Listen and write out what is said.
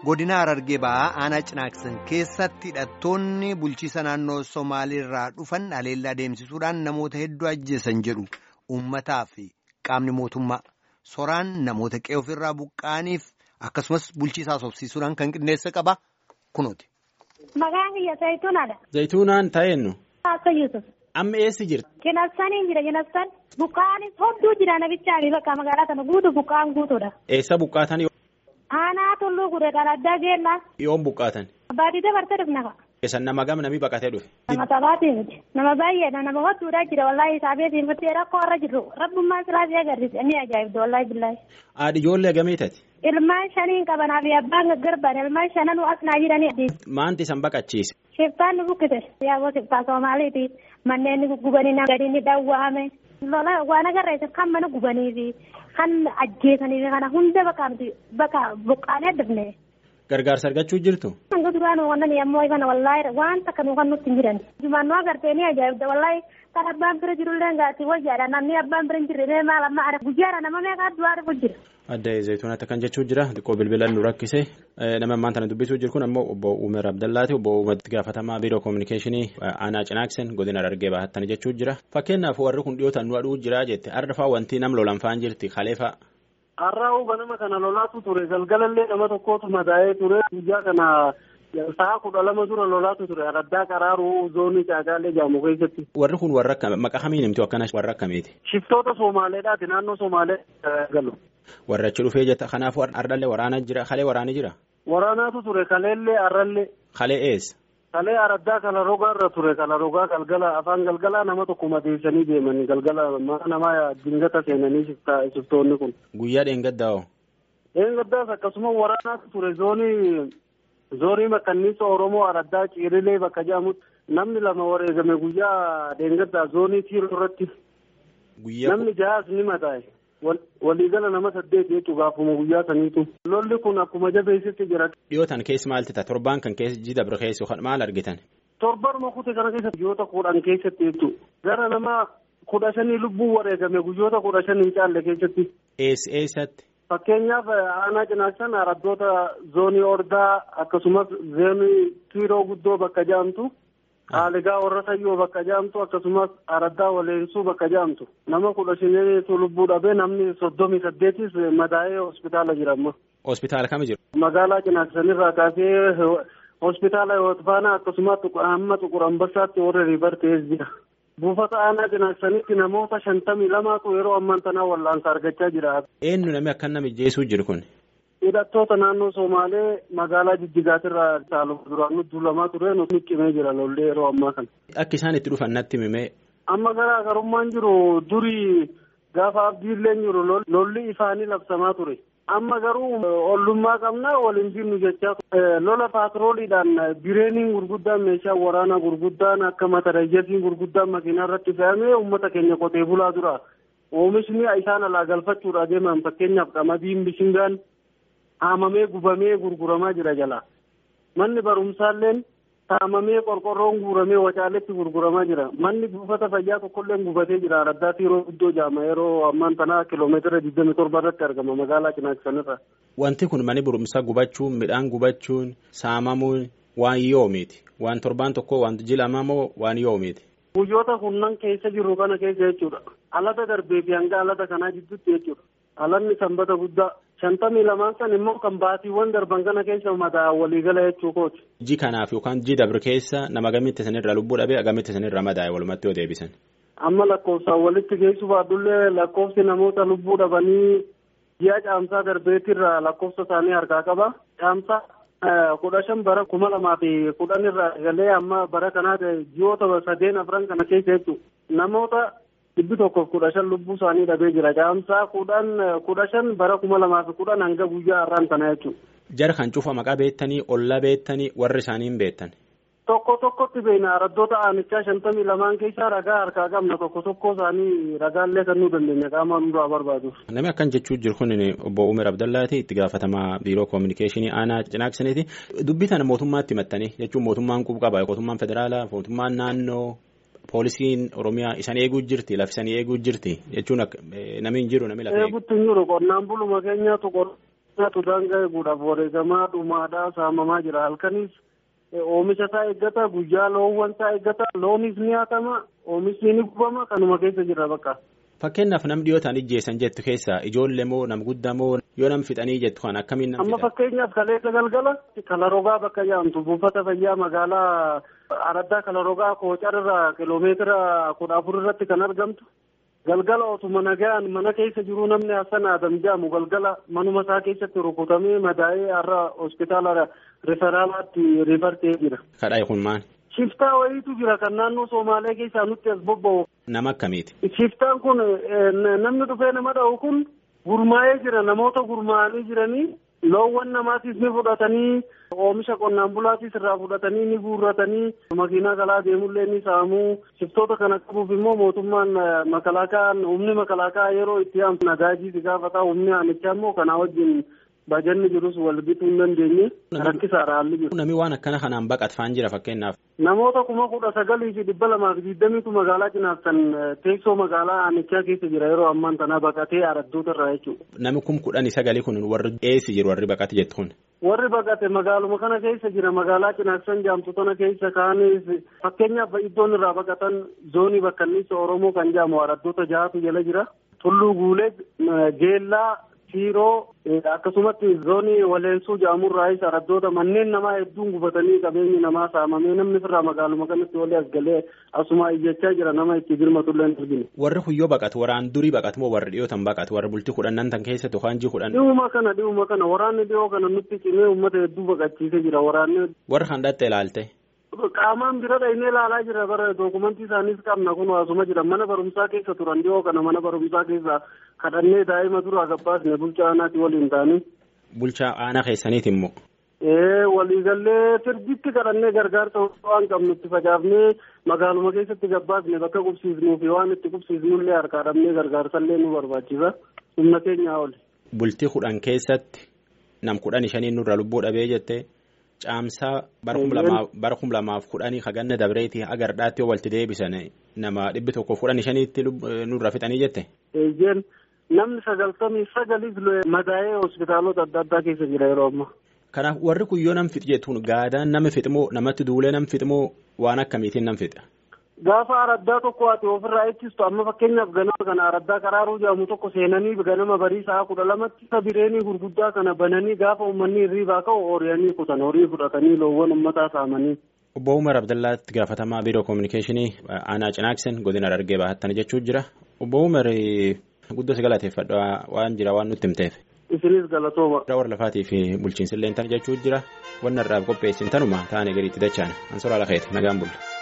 godina Harargee ba'aa aanaa cinaaksan keessatti hidhattoonni bulchiisa naannoo Somaaliirraa dhufan haleellaa deemsisuudhaan namoota hedduu ajjeesan jedhu uummataa fi qaamni mootummaa soraan namoota qe'ee ofirraa buqqa'aniif akkasumas bulchiisaa sobsiisuudhaan kan qindeessa qaba kunuuti. Maqaan kiyya Zayituunaadha. Zayituunaan taa'eennu. Akka Yusuf. Amma eessi jirti? Jinabsanii jira jinabsan. Buqqaanis hedduu jira nabichaa bakka magaalaa kana guutu buqqaan guutuudha. Eessa buqqaatan? Aanaa tulluu guddaa addaa geellaa. Yoom buqqaatan? Baadii dabartee dhufna ka. Eessan nama gam namni baqatee dhufe? Nama taphaati miti. Nama baay'eedha nama hodduudhaa jira wallaahi isaabeetiin murtee rakkoo irra jirru rabbummaan silaasii agarsiise ni ajaa'ibda wallaahi billaahi. Haadhi ijoollee gameetati? Ilmaan shaniin qabanaa fi abbaan gaggarban ilmaan shananuu asnaa jiranii. Maanti isan baqachiise? Shiftaan nu buqqise. Yaaboo shiftaa Somaaliiti. Manneen ni gubanii gadi ni dhawwaame. Lola waan agarreessa kan mana gubanii fi kan ajjeesanii fi kana hunda bakka bakka buqqaanee addabne. Gargaarsa argachuu jirtu? Hanga duraan wannan yemmuu kana wallaahi waan takka nu kan nutti hin jiran. Jumaannoo agartee ni ajaa'ibda wallaahi kan abbaan bira jirullee gaati wayyaadha namni abbaan bira hin jirre maal amma ara guyyaadha nama meeqa du'aa dhufu jira. Adda Zayituunatti kan jechuu jira xiqqoo bilbilaan nu rakkise nama ammaan tana dubbisuu jiru kun ammoo obbo Umer Abdallaati obbo Umer gaafatamaa biiroo koominikeeshinii aanaa cinaaksen godina Harargee bahattan jechuu jira fakkeenyaaf warri kun dhiyootan nu aduu jira jette arrafaa wanti nam lolan faan jirti kaleefaa. Har'aa ganama kana lolaatu ture galgalallee nama tokkotu madaa'ee ture guyyaa kana sa'a kudha lama dura lolaatu ture araddaa qaraaruu zoonii caagaalee jaamu keessatti. Warri kun warra akkam maqaa kamiin himtu akkana warra akkamiiti? Shiftoota Somaaleedhaati naannoo Somaalee galu. Warra achi dhufee jetta kanaafuu ardallee waraana jira kalee waraani jira? Waraanaatu ture kaleellee arrallee. Kalee eessa? Kalee araddaa kala rogaa irra ture kala rogaa galgala afaan galgalaa nama tokko madeessanii deemanii galgala mana namaa dingata seenanii shiftoonni kun. Guyyaa dheengaddaa Dheengaddaas akkasuma waraanaatu ture zoonii zoonii makkanniisa Oromoo araddaa ciirilee bakka jedhamutti namni lama wareegame guyyaa dheengaddaa zoonii tiiroo irratti. Namni jahaas ni madaa'e. waliigala nama saddeet jechuun gaafuma guyyaa saniitu. Lolli kun akkuma jabeessitti jira. Dhiyootan keessa maalti ta'a? Torbaan kan keessa jida bira keessa maal argitan? Torban kute kana keessa guyyoota kudhan keessatti jechuudha. Gara nama kudha shanii lubbuu wareegame guyyoota kudha shanii hin caalle keessatti. Eessa eessatti? Fakkeenyaaf aanaa cinaaksan araddoota zoonii ordaa akkasumas zoonii tiiroo guddoo bakka jedhamtu. Haaligaa warra sayyoo bakka jedhamtu akkasumas araddaa waleensuu bakka jedhamtu nama kudha shaniitu lubbuu dhabee namni soddomii saddeetis madaa'ee hospitaala jira amma. Hospitaala kam jiru? Magaalaa cinaaksanirraa kaasee hospitaala Yootfaanaa akkasumas hamma Xuqur Ambassaatti warra riibartees jira. Buufata aanaa cinaaksanitti namoota shantamii lamaatu yeroo ammaan tanaa wallaansa argachaa jira. Eenyu namni akka nama ijjeesuu jiru kun? hidhattoota naannoo Somaalee magaalaa Jijjigaatirraa caalu duraan nuti lamaa ture nuti cimee jira lollee yeroo ammaa kana. Akka isaan itti dhufan natti himee. Amma garaagarummaan jiru durii gaafa abdiillee jiru lolli ifaanii labsamaa ture. Amma garuu ollummaa qabna waliin jirnu jechaa lola paatrooliidhaan bireeniin gurguddaan meeshaa waraanaa gurguddaan akka matarayyasiin gurguddaan makiinaa irratti fe'amee uummata keenya qotee bulaa dura oomishni isaan alaa galfachuudha deeman fakkeenyaaf qamadiin bishingaan. haamamee gubamee gurguramaa jira jala manni barumsaalleen haamamee qorqorroon guuramee wacaaletti gurguramaa jira manni buufata fayyaa tokkollee gubatee jira araddaa tiiroo guddoo jaama yeroo ammaan tanaa kiloomeetira digdami torba irratti argama magaalaa cinaaksanirra. Wanti kun mani barumsaa gubachuun midhaan gubachuun saamamuun waan yoomiiti waan torbaan tokko waan jilama moo waan yoomiiti. Guyyoota kunnan keessa jiru kana keessa jechuudha. Alata darbee fi hanga alata kanaa jidduutti jechuudha. Alanni sanbata guddaa. shantamii lamaan san immoo kan baatiiwwan darban kana keessa madaa waliigala jechuu kooti. Ji kanaaf yookaan ji dabre keessa nama gamitti sanirra lubbuu dhabee gamitti sanirra madaa'e walumatti yoo deebisan. Amma lakkoofsaan walitti geessu baadullee lakkoofsi namoota lubbuu dhabanii ji'a caamsaa darbeetirra lakkoofsa isaanii harkaa qaba. Caamsaa kudha shan bara kuma lamaa fi kudhan irraa galee amma bara kanaa ji'oota sadeen afran kana keessa jechuudha. Namoota dhibbi tokkoof kudha shan lubbuu isaanii dhabee jira caamsaa kudhan kudha shan bara kuma lamaa fi kudhan hanga guyyaa har'aan kana jechuudha. Jara kan cufa maqaa beektanii olla beektanii warri isaanii hin beektan. Tokko tokkotti beekna araddoota aanichaa shantamii lamaan keessaa ragaa harkaa qabna tokko tokko isaanii ragaallee kan nu dandeenya qaama nurraa barbaadu. Namni akkan jechuu jiru kun obbo Umer Abdallaati itti gaafatamaa biiroo koominikeeshinii aanaa cinaaksaniiti. Dubbii kana mootummaatti himattanii jechuun mootummaan qub qaba mootummaan federaalaa mootummaan naannoo poolisiin oromiyaa isan eeguu jirti lafisanii eeguu jirti jechuun namni hin jiru namni lafa eeguutti hin jiru qonnaan buluma keenyaatu nyaatu daangaa eeguudhaaf wareegamaa dhumaadhaa saamamaa jira halkanis oomisha isaa eeggata guyyaa loowwan isaa eeggata loonis ni hatama oomishni ni gubama kanuma keessa jira bakka. Fakkeenyaaf nam dhiyoo ta'an ijjeessan jettu keessa ijoollee moo nam guddaa moo yoo nam fixanii jettu kan akkamiin nam Amma fakkeenyaaf kaleessa galgala kalarogaa bakka jedhamtu buufata fayyaa magaalaa araddaa kalarogaa koocarra kiloomeetira kudha afur irratti kan argamtu. Galgala otuma nagaan mana keessa jiru namni Hassan Adam jedhamu galgala manuma isaa keessatti rukutamee madaa'ee har'a hospitaala riferaalaatti rifartee jira. Kadhaa kun maal? Shiftaa wayiitu jira kan naannoo Somaalee keessaa nutti as bobba'u. Nama akkamiiti? Shiftaan kun namni dhufee nama dha'u kun gurmaa'ee jira namoota gurmaa'anii jiranii loowwan namaatiis ni fudhatanii oomisha qonnaan bulaatiis irraa fudhatanii ni guurratanii makiinaa kalaa deemullee ni saamuu shiftoota kana qabuuf immoo mootummaan makalaakaan humni makalaakaa yeroo itti aansu nagaajii si gaafataa humni aanichaa immoo kanaa wajjin bajanni jirus wal bituu hin dandeenye rakkisaadha haalli jiru. Namni waan akkana kanaan baqatfaan jira fakkeenyaaf. Namoota kuma kudha sagalii fi dhibba lamaa fi digdamiitu magaalaa cinaaftan teessoo magaalaa aanichaa keessa jira yeroo ammaan tanaa baqatee araddoota irraa jechuudha. Namni kun kudhanii sagalii kun warri eessa jiru warri baqate jettu kun. Warri baqate magaaluma kana keessa jira magaalaa cinaaksan jaamtu tana keessa kaanis fakkeenyaaf iddoon irraa baqatan zoonii bakkanniisa Oromoo kan jedhamu araddoota jahatu jala jira. Tulluu Guulee Geellaa Tiiroo akkasumatti zoonii waleensuu jedhamurraayis araddoota manneen namaa hedduun gubatanii qabeenyi namaa saamamee namni firraa magaaluma kanatti walii as galee asuma iyyachaa jira nama itti birmatullee hin argine. Warri huyyoo baqatu waraan durii baqatu moo warri dhiyootan baqatu warri bultii kudhannan tan keessatti yookaan jii kudhan. Dhihuma kana dhihuma kana waraanni dhihoo kana nutti cimee uummata hedduu baqachiisee jira waraanni. Warri kan dhatte ilaalte. Qaamaan bira dhahinee ilaalaa jira bara dookumentii isaaniis qabna kun asuma jira mana barumsaa keessa turan dhihoo kana mana barumsaa keessa kadhannee daa'ima duraa gabbaasne bulchaa aanaati waliin ta'anii. Bulchaa aanaa keessaniiti immoo. Ee waliigallee sirbitti kadhannee gargaarsa waan qabnu itti facaafnee magaaluma keessatti gabbaasne bakka qubsiisnuu fi waan itti qubsiisnullee harkaa dhabnee gargaarsallee nu barbaachisa humna keenyaa oli. Bultii kudhan keessatti nam kudhan shanii nurra lubbuu dhabee jettee. caamsaa bara kum lamaaf kudhanii haganna dabreeti agardhaatti walitti deebisan nama dhibbi tokko kudhan shaniitti nurra fixanii jette. Eeyyeen namni sagaltamii sagaliif madaa'ee hospitaalota adda addaa keessa jira yeroo ammaa. Kanaaf warri kun yoo nam fixi jettuun gaadaan nama fixmoo namatti duulee nam fixmoo waan akkamiitiin nam fixa. Gaafa araddaa tokko ati ofirraa ittistu amma fakkeenyaaf ganama kana araddaa karaaruu jedhamu tokko seenanii ganama barii sa'a kudha lamatti isa bireenii gurguddaa kana bananii gaafa uummanni hirriibaa ka'u hooriyanii kutan horii fudhatanii loowwan uummataa saamanii. Obbo Umar Abdallaatti gaafatamaa biiroo koominikeeshinii aanaa Cinaaksen godina Harargee bahattan jechuu jira. Obbo Umar guddoo si galateeffadha waan jira waan nutti himteef. Isinis galatooma. Warra lafaatii fi bulchiinsillee tan jechuu jira. Wanna irraa qopheessin tanuma taane gadiitti dachaan. Ansoraa lakeeti nagaan bulla.